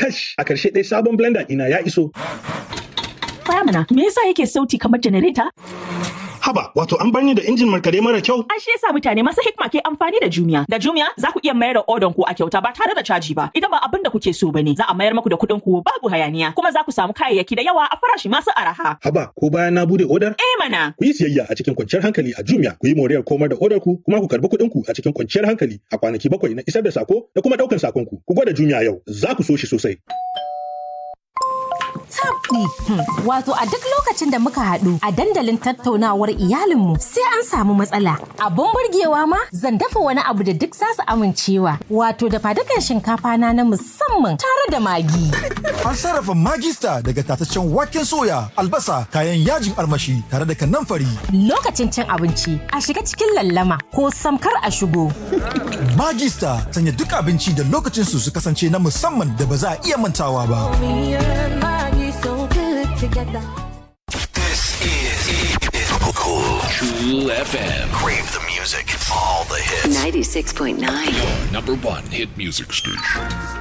Kash, a karshe dai sabon blender ɗina ya iso. Faya mana, me yasa yake sauti kamar janareta? Haba, wato an bar ni da injin markade mara kyau? An shi yasa mutane masu hikma ke amfani da Jumia. Da Jumia za ku iya mayar da odon ku a kyauta ba tare da caji ba. Idan ba abin da kuke so bane, za a mayar muku da kuɗin ku babu hayaniya. Kuma za ku samu kayayyaki da yawa a farashi masu araha. Haba, ko bayan na bude odar? Eh mana. Ku yi siyayya a cikin kwanciyar hankali a Jumia, ku yi moriyar komar da odar ku, kuma ku karbi kuɗin ku a cikin kwanciyar hankali a kwanaki bakwai na isar da sako da kuma ɗaukar sakon ku. Ku gwada Jumia yau, za ku so shi sosai. tabɗi. Wato a duk lokacin da muka haɗu a dandalin tattaunawar iyalinmu sai an samu matsala. Abun burgewa ma zan dafa wani abu da duk zasu amincewa. Wato da fadukan shinkafa na na musamman tare da magi. An sarrafa magista daga tataccen waken soya, albasa, kayan yajin armashi tare da kanamfari. Lokacin cin abinci a shiga cikin lallama ko samkar a shigo. Magista sanya duk abinci da lokacin su su kasance na musamman da ba za a iya mantawa ba. This is Cool FM. Crave the music. All the hits. 96.9. Number one hit music station.